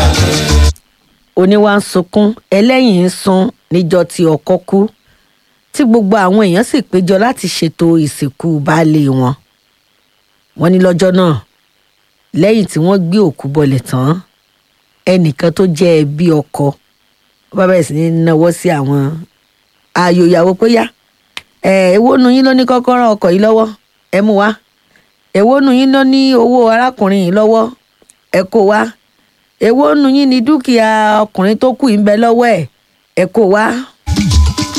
oníwà ń sunkún ẹlẹ́yìn ń sun níjọ́ tí ọkọ kú tí gbogbo àwọn èèyàn sì péjọ láti ṣètò ìsìnkú baálé wọn wọ́n ní lọ́jọ́ náà lẹ́yìn tí wọ́n gbé òkú bọlẹ̀ tán ẹnìkan tó jẹ́ ẹbí ọkọ ó bá bẹ̀rẹ̀ sí ní náwó sí àwọn ààyò ìyàwó pé yá ẹ èwo nu yín ló ní kọ́kọ́rọ́ ọkọ̀ yìí lọ́wọ́ ẹ mú wá èwo nu yín ló ní owó arákùnrin yìí lọ́wọ́ ẹ kó wá èwo nu yín ní dúkìá ọkùnrin tó kù yìí ń bẹ lọ́wọ́ ẹ̀ ẹ kó wá